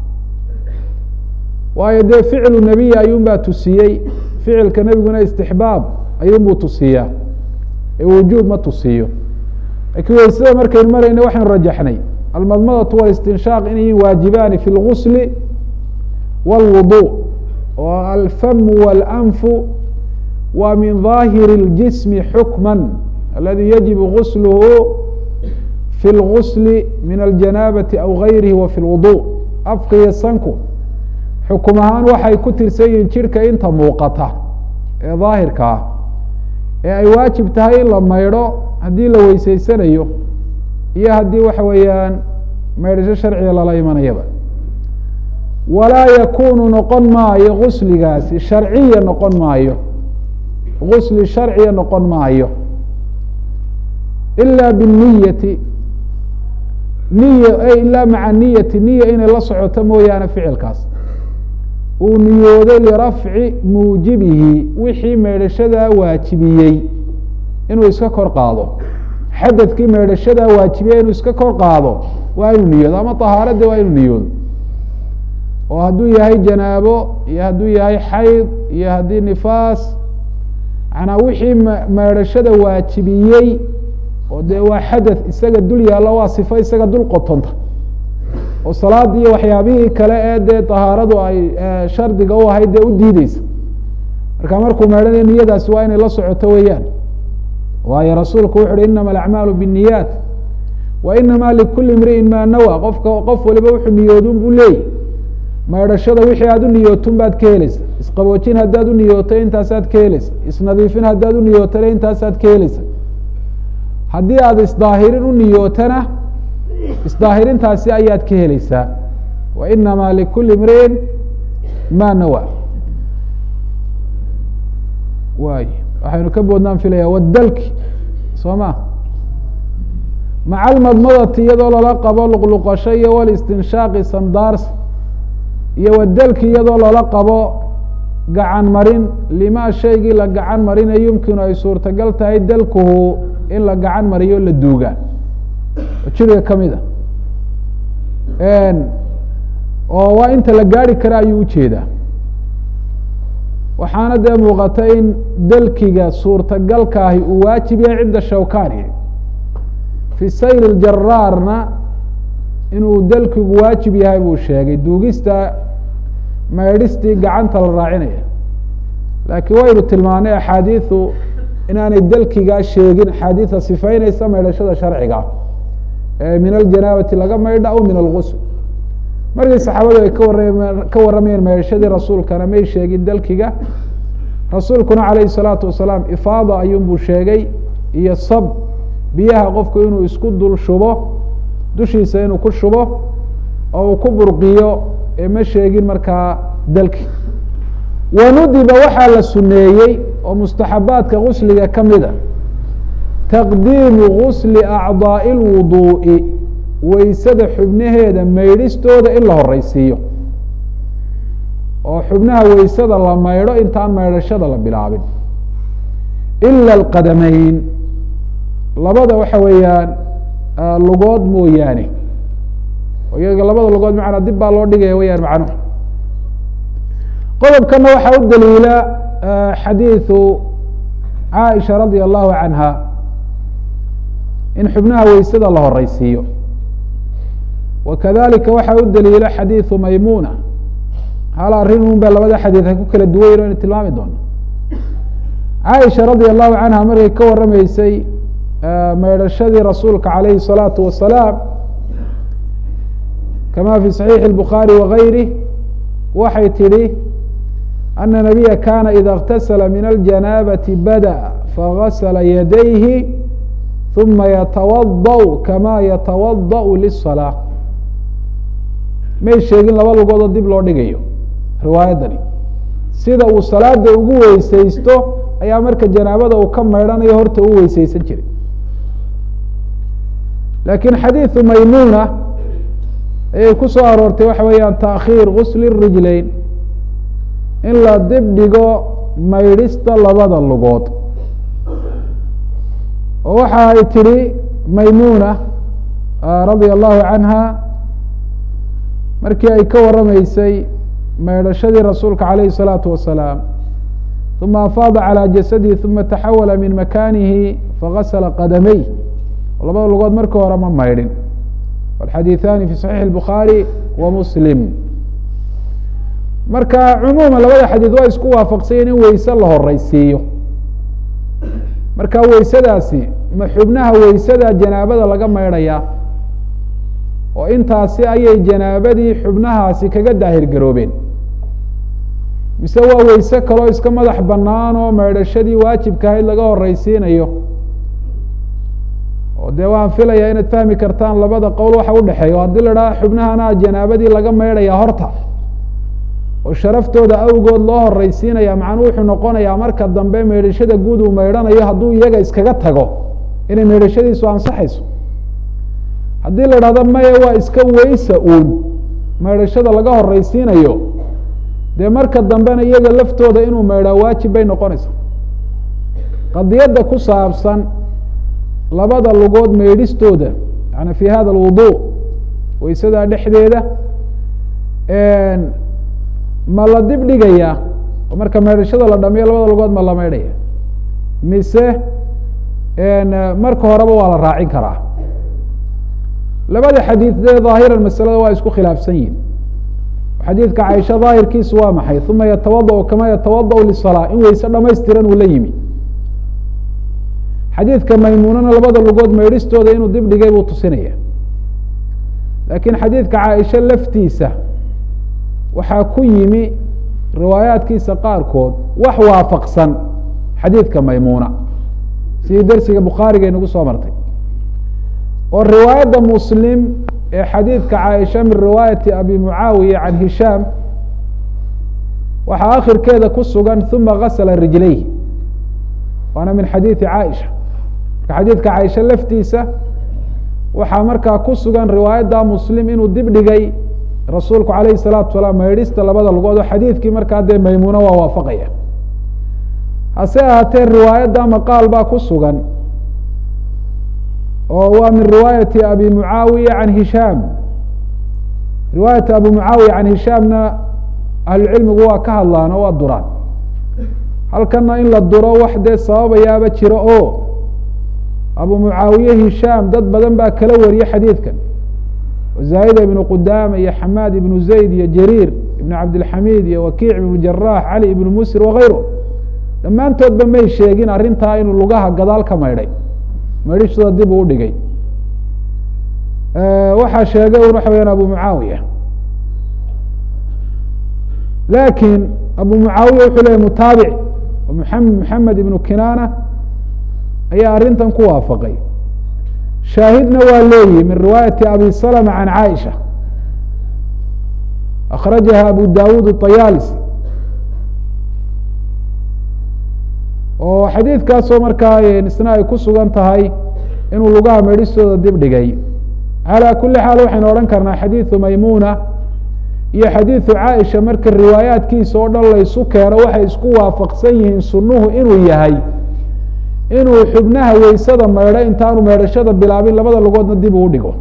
waayo dee ficlu nebiy ayuun baa tusiyey ficilka nebiguna istixbaab ayuun buu tusiyaa ee wujuub ma tusiyo laakiin weysada markaynu marayna waxaynu rajaxnay almadmadatu walistinshaaq inay waajibaani fi lgusli wاlwudu oo alfamu walanfu wa min ظaahiri اljismi xukma aladi yajibu gusluhu fi اlgusli min aljanaabati aw gayrihi wa fi lwudu afka iyo sanku xukum ahaan waxay ku tirsan yihiin jidhka inta muuqata ee daahirka ah ee ay waajib tahay in la maydho haddii la weyseysanayo iyo haddii waxa weeyaan maydhasho sharciga lala imanayaba walaa yakunu noqon maayo gusligaasi sharciya noqon maayo gusli sharciya noqon maayo ila binniyati niya ilaa maca niyati niya inay la socoto mooyaane ficilkaas uu niyooday lirafci muujibihi wixii maydhashadaa waajibiyey inuu iska kor qaado xadadkii maydhashadaa waajibiyey inuu iska kor qaado waa inuu niyoodo ama طahaaradde waa inuu niyoodo oo hadduu yahay janaabo iyo hadduu yahay xayd iyo haddii nifaas manaa wixii maydhashada waajibiyey oo dee waa xadath isaga dul yaallo waa sifo isaga dul qotonta oo salaad iyo waxyaabihii kale ee dee طahaaradu ay shardiga u ahayd dee u diideysa marka markuu maydhanayo niyadaasi waa inay la socoto weeyaan waayo rasuulku wuxu uhi inama alacmaalu biالniyaat wa inama likuli imri'in ma nawa qofka qof waliba wuxuu niyoodun buu leeyay maydhashada wixii aad u niyootun baad ka helaysa isqaboojin haddaad u niyooto intaasaad ka helaysa isnadiifin haddaad u niyootana intaasaad ka helaysa haddii aad isdaahirin u niyootana isdaahirintaasi ayaad ka helaysaa wa inama likuli imri'in ma nawa waay waxaynu ka boodnaan filaya wadalki soo ma maca almadmadati iyadoo lala qabo luqluqasho iyo walistinshaaqi sandaars iyo wadalki iyadoo lala qabo gacan marin lima shaygii la gacan marina yumkinu ay suurtagal tahay dalkuhu in la gacan mariyo la duuga oo jiriga kamid a oo waa inta la gaari kara ayuu ujeedaa waxaana dee muuqata in dalkiga suurtagalkaahi uu waajib yahay cinda shawkani fi sayr اjaraarna inuu dalkigu waajib yahay buu sheegay duugista maydhistii gacanta la raacinaya laakiin waynu tilmaanay axaadiidu inaanay dalkigaa sheegin axaadiida sifaynaysa maydhashada sharciga ee min aljanaabati laga maydha aw min algusl markii saxaabadu ay ka warram ka warramayeen maydhashadii rasuulkana may sheegin dalkiga rasuulkuna calayhi salaatu wasalaam ifaada ayuunbuu sheegay iyo sab biyaha qofku inuu isku dul shubo dushiisa inuu ku shubo oo uu ku burqiyo ee ma sheegin markaa dalki wanudiba waxaa la suneeyey oo mustaxabaadka gusliga ka mida taqdiimu gusli acdaa'i اlwuduu'i weysada xubnaheeda maydhistooda in la horeysiiyo oo xubnaha weysada la maydho intaan maydhashada la bilaabin ila alqadameyn labada waxa weeyaan lugood mooyaane iyaga labada lugood macnaa dib baa loo dhigaya weyaan macnuhu qodobkana waxaa u daliila xadiiثu caaisha radia allahu canha in xubnaha weysada la horeysiiyo wa kadalika waxaa u daliila xadiiثu maymuna hal arrin un ba labada xadiid ay ku kala duwan yino inu tilmaami doono caaisha radia allahu canha markay ka warrameysay maydhashadii rasuulka calayhi الsalaatu wasalaam kama fi صaxiixi الbukhaari wagayrih waxay tidhi ana nabiya kana ida اktasala min aljanaabati badaأa fagasla yadayhi ثuma yatawaضأ kama yatawaضأ liلصalaaة may sheegin laba lugoodoo dib loo dhigayo riwaayaddani sida uu salaada ugu weysaysto ayaa marka janaabada uu ka maydhanayo horta u weysaysan jiray lakiin xadiiثu maymuna ayay ku soo aroortay waxa weeyaan taakhiir gusli rijlayn in la dib dhigo maydhista labada lugood oo waxa ay tidhi maymuna radia allahu canha markii ay ka warrameysay maydhashadii rasuulka calayhi الsalaatu wasalaam uma afaada calى jasadihi uma taxawala min makanihi fagasla qadamey labada lugood markii hore ma maydhin xadiiثani fi صaxiix الbukhaari wa muslim marka cumuuma labada xadiid waa isku waafaqsayen in weyse la horeysiiyo marka weysadaasi ma xubnaha weysada janaabada laga maydhaya oo intaasi ayay janaabadii xubnahaasi kaga daahir garoobeen mise waa weyse kaloo iska madax banaan oo maydhashadii waajibka ahayd laga horeysiinayo oo dee waan filaya inaad fahmi kartaan labada qowl waxa udhexeeya o haddii la dhaha xubnahana janaabadii laga maydhaya horta oo sharaftooda awgood loo horeysiinaya macnuu wuxuu noqonayaa marka dambe maydhashada guud uu maydhanayo hadduu iyaga iskaga tago inay maydhashadiisu ansaxayso haddii la dhahdo maya waa iska weysa uun maydhashada laga horeysiinayo dee marka dambena iyaga laftooda inuu maydhaa waajib bay noqonaysaa qadiyadda ku saabsan labada lugood maydhistooda yani fi hada alwudu weysadaa dhexdeeda ma la dib dhigayaa oo marka maydhashada la dhamiyo labada lugood ma la maydhaya mise marka horeba waa la raacin karaa labada xadiid dee dhaahiran masalada waa isku khilaafsan yihin xadiidka caaisha daahirkiisu waa maxay uma yatawadأ kama yatawadأ lisalaa in weyse dhamaystiran uu la yimi xadiidka maymuunana labada lugood maydhistooda inuu dib dhigay buu tusinaya laakiin xadiidka caaisha laftiisa waxaa ku yimi riwaayaadkiisa qaarkood wax waafaqsan xadiidka maymuuna sidii dersiga bukhaariga inagu soo martay oo riwaayadda muslim ee xadiidka caaisha min riwaayati abi mucaawiya can hishaam waxaa akhirkeeda ku sugan uma gasla rijlayh waana min xadiidi caaisha marka xadiidka caaisha laftiisa waxaa markaa ku sugan riwaayadda muslim inuu dib dhigay rasuulku alayhi الsalaatu salaam maydhista labada lugood oo xadiidkii markaa dee maymuuna waa waafaqaya hase ahaatee riwaayadda maqaal baa ku sugan oo waa min riwaayati abi mucaawiya can hishaam riwaayata abi mucaawiya can hishaamna ahlucilmigu waa ka hadlaan oo waa duraan halkana in la duro wax dee sababayaaba jiro oo abu mucaawiye hishaam dad badan baa kala wariye xadiidkan zaahida ibnu qudaama iyo xamaad ibnu zayd iyo jariir ibn cabdilxamiid iyo wakiic ibnu jaraax cali ibnu musir wakayru dhammaantoodba may sheegin arrintaa inuu lugaha gadaal ka maydhay maydhishooda dib uu udhigay waxaa sheegay un waxa weyaan abu mucaawiya lakin abu mucaawiya wuxuu leeyay mutaabic maxamed ibnu kinaana ayaa arrintan ku waafaqay shaahidna waa leeyihi min riwaayati abi salma can caaisha akhrajaha abu dawud الطayaalisi oo xadiidkaasoo markaa isna ay ku sugan tahay inuu lugaha meedhistooda dib dhigay calى kuli xaal waxaynu odhan karnaa xadiiثu maymuna iyo xadiiثu caaisha marka riwaayaatkiisa oo dhan laysu keeno waxay isku waafaqsan yihiin sunuhu inuu yahay inuu xubnaha weysada maydho intaanu meedhashada bilaabin labada lugoodna dib uu dhigo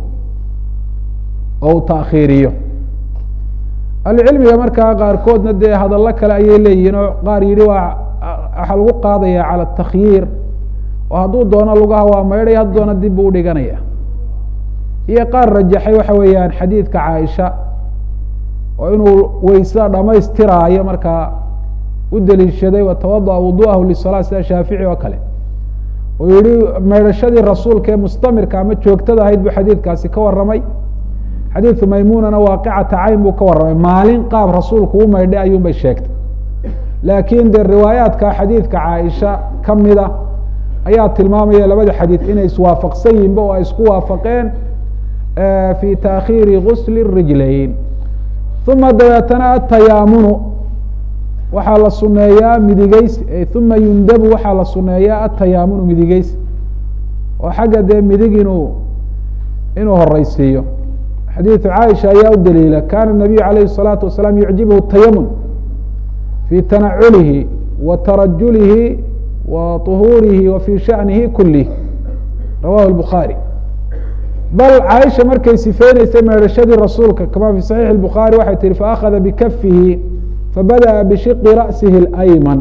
oo uu taakhiiriyo ahlucilmiga markaa qaarkoodna dee hadallo kale ayay leeyihiin oo qaar yihi waa waxaa lagu qaadaya calى takhyiir oo hadduu doono lugaha waa maydhaya hadduu doono dib buu udhiganaya iyo qaar rajaxay waxa weeyaan xadiidka caaisha oo inuu weysada dhamaystiraayo markaa u deliishaday watawadaأ wuduahu lisalaa sida shaafici oo kale oo yihi maydhashadii rasuulka ee mustamirka ama joogtada ahayd buu xadiidkaasi ka waramay xadiidu maymunana waaqicata cayn buu ka warramay maalin qaab rasuulku u maydhay ayuun bay sheegtay laakiin dee riwaayaadka xadiidka caaisha kamida ayaa tilmaamaya labada xadiid inay iswaafaqsan yihinba oo ay isku waafaqeen fi taakhiiri gusli rijlayn uma dabeetana atayaamunu waxaa la suneeyaa midigeys uma yundabu waxaa la suneeyaa atayaamunu midigeys oo xagga dee midig inuu inuu horeysiiyo xadiidu caaisha ayaa u daliila kana nabiyu alayhi الsalaatu wasalaam yucjibhu tayamun fi tanaculihi wa tarajulihi wa طuhuurihi wa fi shanihi kulih rawahu الbukhaarي bal caaisha markay sifeyneysay meedhashadii rasuulka kama fi saxiix الbukhaarي waxay tihi faأkhada bikafihi fabadaأa bishiqi ra'sihi اأyman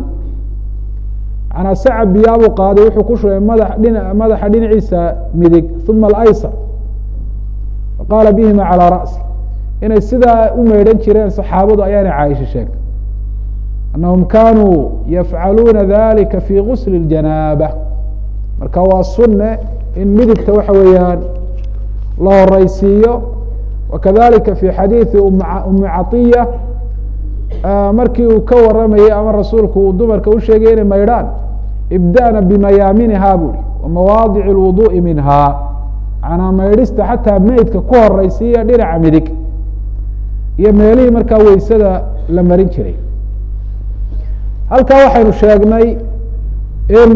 manaa saca biyaabuu qaaday wuxuu ku shubay mada dhina madaxa dhinaciisa midig uma اlaysar faqaala bihima calىa ra'si inay sidaa u meydhan jireen saxaabadu ayaana caaisha sheegtay anahum kanuu yafcaluuna dalika fi gusli اljanaaba marka waa sunne in midigta waxa weeyaan la horeysiiyo wakadalika fi xadiiثi umi caطiya markii uu ka waramayey ama rasuulku uu dumarka u sheegay inay maydhaan ibda'na bimayaaminiha buri wamawaadic اlwuduءi minha manaa maydhista xataa meydka ku horeysiiya dhinaca midig iyo meelihii markaa weysada la marin jiray halkaa waxaynu sheegnay in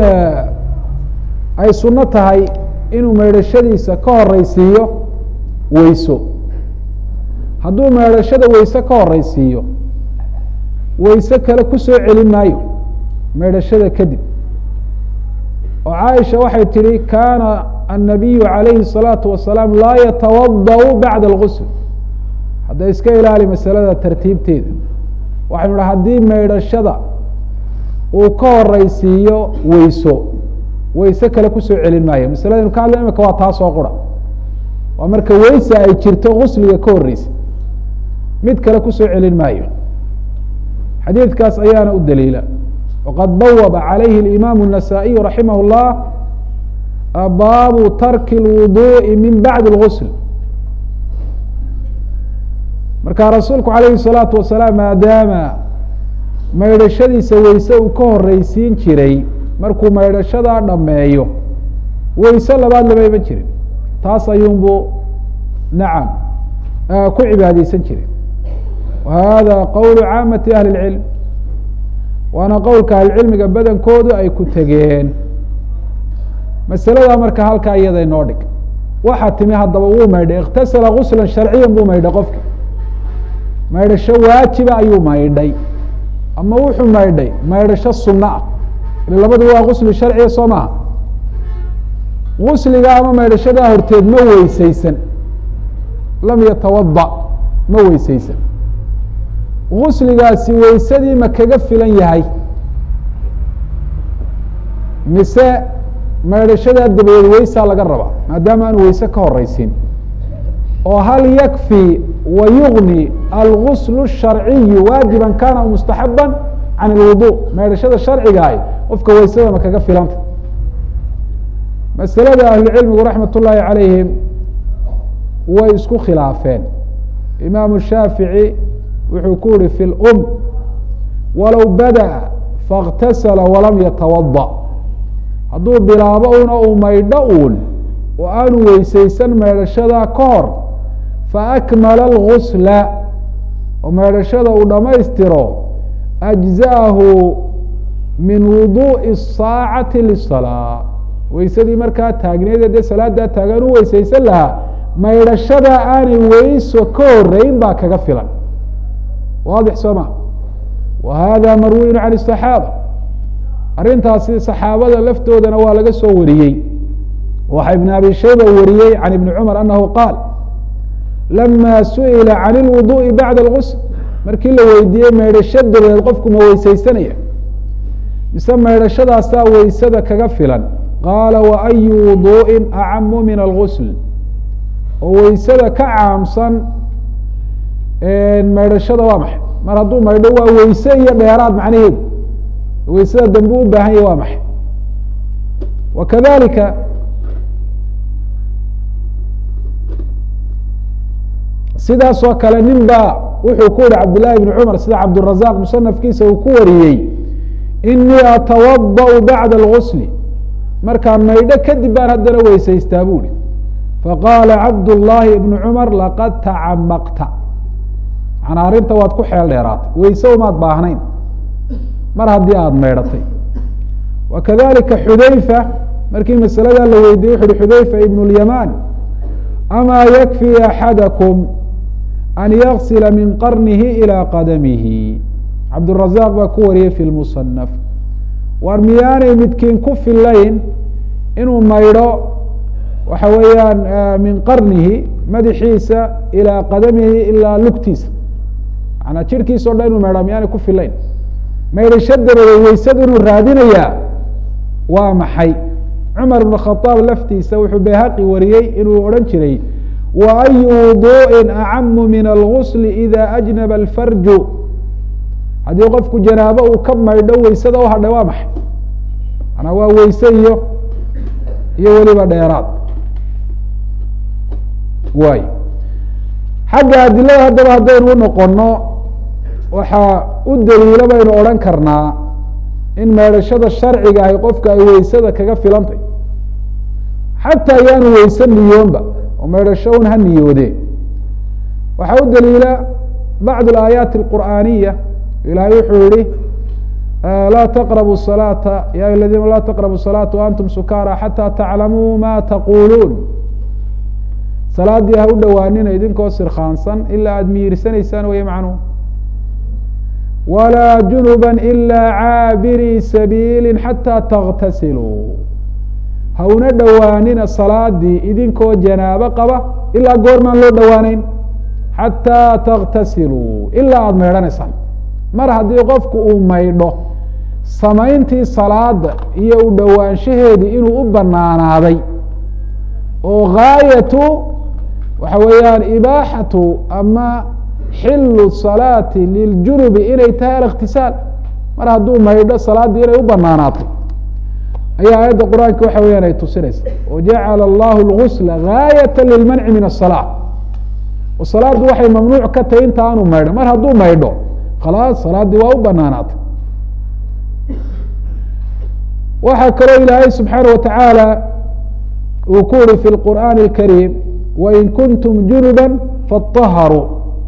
ay suno tahay inuu meydhashadiisa ka horeysiiyo weyso hadduu meydhashada weyse ka horeysiiyo weyse kale kusoo celin maayo meydhashada kadib oo caaisha waxay tihi kana الnabiyu عalayhi الصalaaةu wasalaam laa yatawadأ bacda اlgusl hadda iska ilaali masalada tartiibteeda waxaynu ha haddii meydhashada uu ka horeysiiyo weyso weyse kale kusoo celin maayo masaladaynu ka hadla imika waa taasoo qura waa marka weysa ay jirto gusliga ka horeysa mid kale kusoo celin maayo xadiidkaas ayaana u daliila waqad bawaba calayhi اimam النasaaئiyu raximah الlah baabu tarki اlwuduءi min bacdi اlgusl marka rasuulku alayhi الsalaatu wasalaam maadaama maydhashadiisa weyse uu ka horeysiin jiray markuu maydhashadaa dhameeyo weyse labaad lama iman jirin taas ayuunbu nacam ku cibaadeysan jiray wa hada qowl caamati ahli اlcilm waana qowlka ahlicilmiga badankoodu ay ku tegeen masalada marka halkaa iyada inoo dhig waxaa timi haddaba wuu maydhay اktasala gusla sharciya buu maydhay qofki maydhasho waajiba ayuu maydhay ama wuxuu maydhay maydhasho sunno ah ila labadu waa gusli sharciya soo maha gusliga ama maydhashadaa horteed ma weyseysan lam yatawada ma weyseysan gusligaasi weysadii ma kaga filan yahay mise maydhashadaa dabadeed weysaa laga rabaa maadaama aanu weyse ka horeysin oo hal yakfi wa yugni algusl الsharciyu waajiba kana aw mustaxaba can اlwudu maydhashada sharcigaah qofka weysada ma kaga filanta masalada ahlucilmigu raxmat ullaahi calayhim way isku khilaafeen imaamu shaafici wuxuu ku yihi fi lum walow badaأa faاktasala walam yatawada hadduu bilaabo una uu maydho uun oo aanu weyseysan maydhashada ka hor faakmala اlgusla oo maydhashada uu dhammaystiro ajza'ahu min wuduءi الsaacati liلsalaa weysadii markaa taagneed dee salaadaa taagan u weysaysan lahaa maydhashada aanay weyso ka horeyn baa kaga filan waadix soo ma wa hada marwiyun can الصaxaaba arrintaasi saxaabada laftoodana waa laga soo wariyey waxa ibn abi shayba wariyey can ibni cumar anahu qaal lama suئila can اlwuduءi bacda اlgusl markii la weydiiyey maydhasho dabadeed qofku ma weysaysanaya mise maydhashadaasaa weysada kaga filan qaala waayu wuduءi acamu min algusl oo weysada ka caamsan maydhashada waa maxay mar hadduu maydho waa weyse iyo dheeraad macnaheedu weysada dambe u baahan yahy waa maxay wa kadalika sidaas oo kale nin baa wuxuu ku yihi cabdillaahi bni cumar sida cabdurazaq musanafkiisa uu ku wariyey inii atawadaأu bacda اlgusli markaan maydho kadib baan haddana weysaystaa bu hi faqaala cabdullaahi ibnu cumar laqad tacamaqta manaa arrinta waad ku xeel dheeraatay weyse umaad baahnayn mar haddii aada maydhatay wa kadalika xudayfa markii masaladaa la weydiiyey wuxu uhi xudayfa ibn اlyaman amaa yakfi axadakum an yaksila min qarnihi ilى qadamihi cabdurazaq baa ku wariyey fi lmusanaf waar miyaanay midkiin ku filayn inuu maydho waxa weeyaan min qarnihi madaxiisa ilaa qadamihi ilaa lugtiisa manaa jirhkiisa o dhan inuu maydhaa miyaanay ku filayn maydhasho dabadeed weysadu inuu raadinayaa waa maxay cumar ibn khadaab laftiisa wuxuu bayhaqi wariyey inuu odhan jiray wa ayu wuduءi acamu min algusl ida ajnaba alfarju haddii qofku janaabo uu ka maydho weysada u hadhay waa maxay manaa waa weyse iyo iyo weliba dheeraad waay xagga adilada haddaba haddaynu u noqono waxaa u daliilo baynu odhan karnaa in maydhashada sharciga ahi qofka ay weysada kaga filantay xataa yaanu weyse niyoonba oo maydhasho un ha niyoodee waxaa u daliila bacd alaayaati alqur'aaniya ilahay wuxuu yihi laa taqrabu salaata ya ayuha ladina laa taqrabu salaata waantum sukaara xataa taclamuu ma taquluun salaaddii ha u dhowaanina idinkoo sirkhaansan ilaa aada miyirsanaysaan weye macnuhu walaa junuba ilaa caabirii sabiili xataa taغtasiluu ha una dhowaanina salaadii idinkoo janaabo qaba ilaa goormaan loo dhowaaneyn xataa taغtasiluu ilaa aada maydhanaysaan mar haddii qofku uu maydho samayntii salaada iyo u dhowaanshaheedii inuu u banaanaaday oo gaayatu waxa weeyaan ibaaxatu ama xilu salaati liljunubi inay tahay alikhtisaal mar hadduu maydho salaaddii inay u banaanaatay ayaa aayadda qur-aanka waxa weyaan ay tusinaysa wajacala allahu lgusla gaayata lilmanci min asalaa oo salaaddu waxay mamnuuc ka tahay inta aanu maydho mar hadduu maydho khalaas salaaddii waa u banaanaatay waxaa kaloo ilaahay subxaana wa tacaala uu ku uri fi lqur'aani اlkariim wain kuntum junuba faطaharuu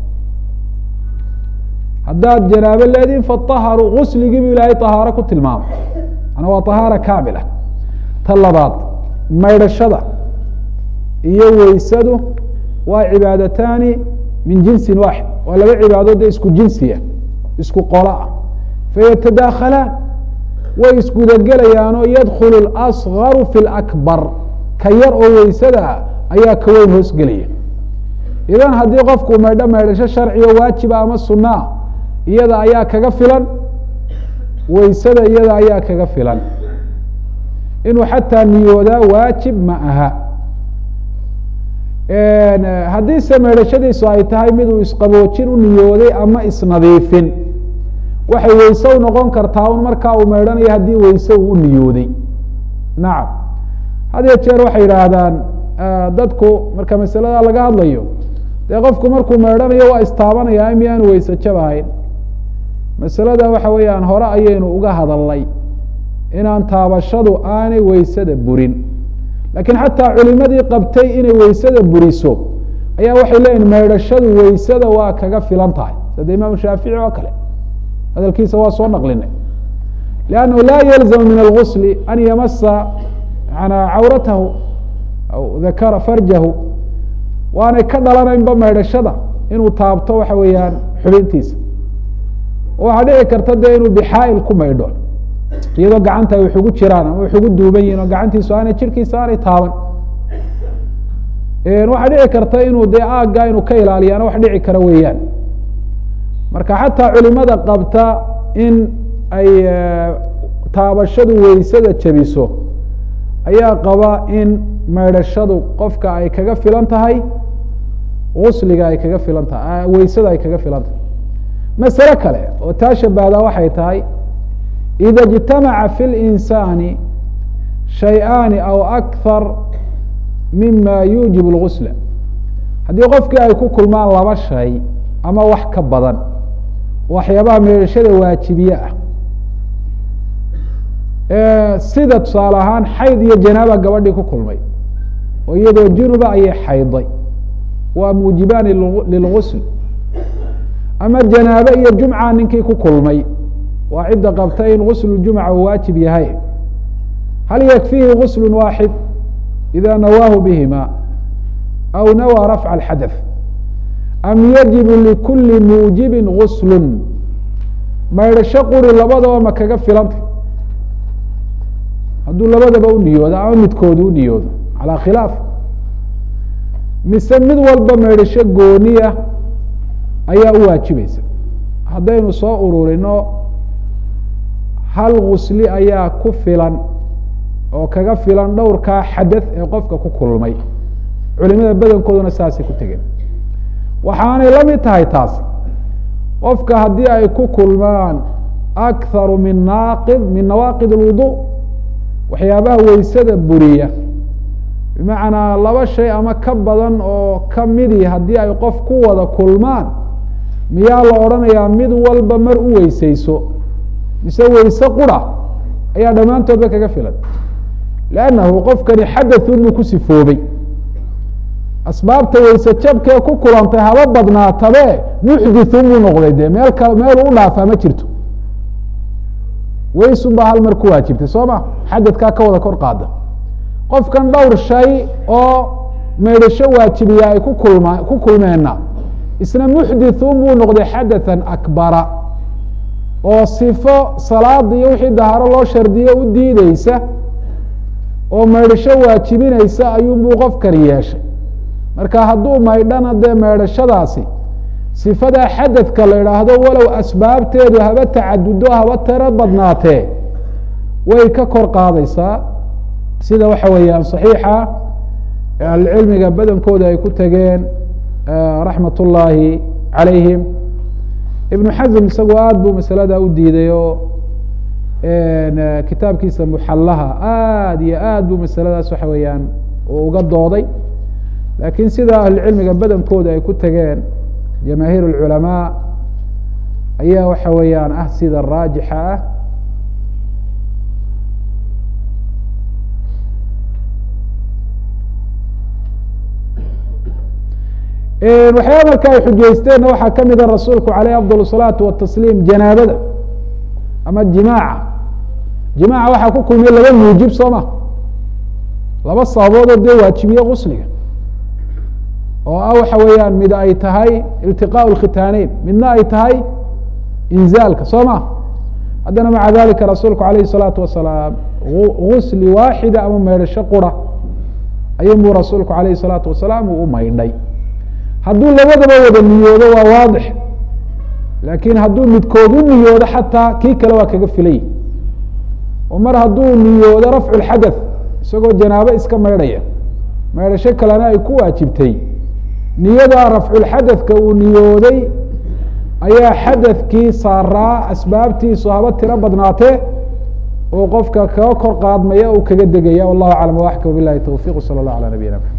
haddaad janaabo leediin faطaharuu gusligii bu ilaahay طahaaro ku tilmaamay manaa waa طahaara kaamila ta labaad maydhashada iyo weysadu waa cibaadataani min jinsin waaxid waa laba cibaadoode isku jinsiya isku qola ah fayatadaakhalaan way isgudagelayaanoo yadkulu اlasgaru fi اlakbar ka yar oo weysada ayaa ka weyn hoosgelaya idan haddii qofku maydho maydhasho sharcigo waajiba ama sunaa iyada ayaa kaga filan weysada iyada ayaa kaga filan inuu xataa niyoodaa waajib ma aha haddiise maydhashadiisu ay tahay miduu isqaboojin u niyooday ama isnadiifin waxay weyse u noqon kartaa un markaa uu maydhanayo haddii weyse uu u niyooday nacam had iyo jeer waxay yidhaahdaan dadku marka masalada laga hadlayo dee qofku markuu maydhanayo waa istaabanaya miyaanu weyse jab ahayn masalada waxa weeyaan hore ayaynu uga hadalnay inaan taabashadu aanay weysada burin laakiin xataa culimadii qabtay inay weysada buriso ayaa waxay leeyihin maydhashadu weysada waa kaga filan tahay sida imaamu shaafici oo kale hadalkiisa waa soo naqlinay liannahu laa yalzamu min algusli an yamasa manaa cawratahu aw dakara farjahu waanay ka dhalanaynba maydhashada inuu taabto waxa weeyaan xubintiisa waxaa dhici karta dee inuu bixaa'il ku maydho iyadoo gacanta ay wax ugu jiraan ama wax ugu duuban yihin oo gacantiisu aanay jirkiisa aanay taaban waxaa dhici karta inuu dee aagga inuu ka ilaaliyaana wax dhici kara weeyaan marka xataa culimada qabta in ay taabashadu weysada jabiso ayaa qaba in maydhashadu qofka ay kaga filan tahay gusliga ay kaga filan tahay weysada ay kaga filan tahay masale kale oo taa shabahdaa waxay tahay ida اجtamaca fi اlinsaani shay-aani aw akthar mima yuujib اlgusla haddii qofkii ay ku kulmaan laba shay ama wax ka badan waxyaabaha meedhashada waajibiye ah sida tusaale ahaan xayd iyo janaaba gabadhii ku kulmay oo iyadoo junuba ayay xayday waa muujibaani lilgusl ama janaabe iyo jumca ninkii ku kulmay waa cidda qabta in guslu jumca uu waajib yahay hal yakfihi guslu waaxid ida nawaahu bihima aw nawaa rafca alxadaث am yajibu likuli muujibi guslu maydhasho quri labadaba ma kaga filanta hadduu labadaba u niyoodo ama midkoodu u niyoodo calaa khilaaf mise mid walba maydhasho gooniya ayaa u waajibaysa haddaynu soo ururino hal gusli ayaa ku filan oo kaga filan dhowrkaa xadaث ee qofka ku kulmay culimada badankooduna saasay ku tegeen waxaanay la mid tahay taas qofka haddii ay ku kulmaan akharu min naaqid min nawaaqid اlwudu waxyaabaha weysada buriya bimacnaa laba shay ama ka badan oo ka midi haddii ay qof ku wada kulmaan miyaa la odhanayaa mid walba mar u weyseyso mise weyse qura ayaa dhammaantoodba kaga filan lannahu qofkani xadaثun buu ku sifoobay asbaabta weyse jabkee ku kulantay haba badnaatabe muxdithun buu noqday dee meel kale meel u dhaafaa ma jirto weysun baa hal mar ku waajibtay soo ma xadadkaa ka wada kor qaada qofkan dhowr shay oo maydhasho waajibiya ay ku kulma ku kulmeenna isna muxdithun buu noqday xadathan akbara oo sifo salaada iyo wixii daharo loo shardiyo u diideysa oo maydhasho waajibinaysa ayuunbuu qofkani yeeshay marka hadduu maydhana dee maydhashadaasi sifadaa xadadka la idhaahdo walow asbaabteedu haba tacadudo haba tiro badnaatee way ka kor qaadaysaa sida waxa weeyaan صaxiixa ahlucilmiga badankooda ay ku tegeen raxmat ullaahi calayhim ibnu xasm isagoo aad buu masalada u diiday oo kitaabkiisa muxallaha aad iyo aad buu masaladaas waxa weeyaan uu uga dooday laakiin sida ahlucilmiga badankooda ay ku tegeen jamaahiir اlculamaa ayaa waxa weeyaan ah sida raajixa ah waxyaaba marka ay xujaysteenna waxaa kamida rasuulku aleyh afضal الsalaatu watasliim janaabada ama jimaaca jimaaca waxaa ku kulmiya laba muujib soo ma laba sababoodoo dee waajibiye gusliga oo ah waxa weeyaan mid ay tahay iltiqاء اkhitaaneyn midna ay tahay inzaalka soo ma haddana maca dalika rasuulku alayh الsalaatu wasalaam gusli waaxida ama maydhasho qura ayunbuu rasuulku alayh الsalaatu wasalaam uu u maydhay hadduu labadaba wada niyoodo waa waadix laakiin hadduu midkood u niyoodo xataa kii kale waa kaga filay oo mar hadduu niyoodo rafcu lxadaث isagoo janaabo iska maydhaya maydhasho kalena ay ku waajibtay niyadaa rafculxadaثka uu niyooday ayaa xadaثkii saaraa asbaabtiisu haba tiro badnaatee oo qofka kaga kor qaadmaya uu kaga degaya wallahu aclam waxka wabilahi towfiq salى اllah alى nabiyina mxamed